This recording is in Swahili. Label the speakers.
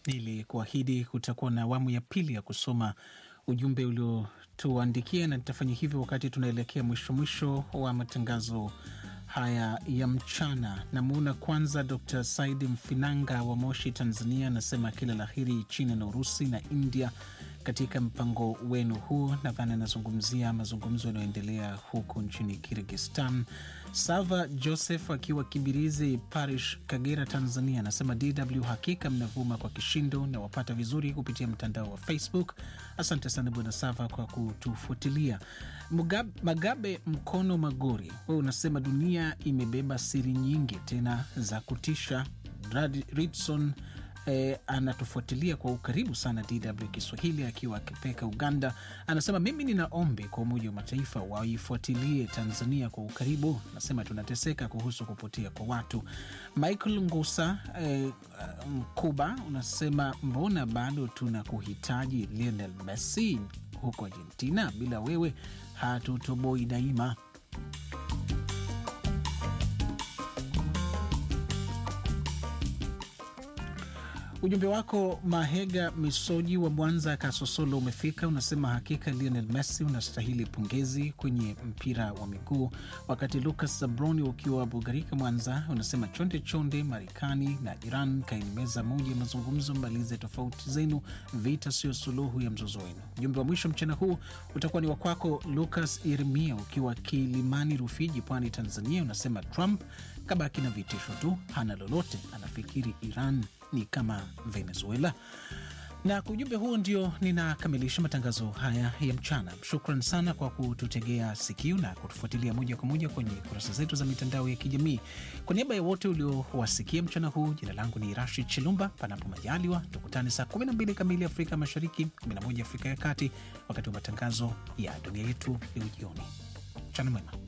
Speaker 1: Nilikuahidi kutakuwa na awamu ya pili ya kusoma ujumbe uliotuandikia, na nitafanya hivyo wakati tunaelekea mwisho mwisho wa matangazo haya ya mchana. Namuona kwanza Dr Saidi Mfinanga wa Moshi, Tanzania, anasema kila la heri China na Urusi na India katika mpango wenu huu. Nadhani anazungumzia mazungumzo yanayoendelea huku nchini Kirgistan. Sava Joseph akiwa Kibirizi Parish, Kagera, Tanzania, anasema DW hakika mnavuma kwa kishindo na wapata vizuri kupitia mtandao wa Facebook. Asante sana Bwana Sava kwa kutufuatilia. Mugab, Magabe Mkono Magori, wewe unasema dunia imebeba siri nyingi tena za kutisha. Ridson eh, anatufuatilia kwa ukaribu sana DW Kiswahili akiwa Kipeka, Uganda. Anasema mimi nina ombi kwa Umoja wa Mataifa waifuatilie Tanzania kwa ukaribu. Anasema tunateseka kuhusu kupotea kwa watu. Michael Ngusa eh, Mkuba unasema mbona bado tuna kuhitaji Lionel Messi huko Argentina, bila wewe hatutoboi daima. Ujumbe wako Mahega Misoji wa Mwanza Kasosolo umefika, unasema hakika Lionel Messi unastahili pongezi kwenye mpira wa miguu. Wakati Lucas Zabroni ukiwa Bugarika Mwanza unasema chonde chonde, Marekani na Iran kaini meza moja ya mazungumzo, malize tofauti zenu, vita sio suluhu ya mzozo wenu. Ujumbe wa mwisho mchana huu utakuwa ni wakwako Lucas Yeremia ukiwa Kilimani Rufiji, Pwani, Tanzania, unasema Trump kabaki na vitisho tu, hana lolote, anafikiri Iran ni kama Venezuela. Na kwa ujumbe huo ndio ninakamilisha matangazo haya ya mchana. Shukran sana kwa kututegea sikio na kutufuatilia moja kwa moja kwenye kurasa zetu za mitandao ya kijamii. Kwa niaba ya wote uliowasikia mchana huu, jina langu ni Rashid Chilumba. Panapo majaliwa, tukutane saa 12 kamili Afrika Mashariki, 11 Afrika ya Kati, wakati wa matangazo ya dunia yetu leo jioni. Mchana mwema.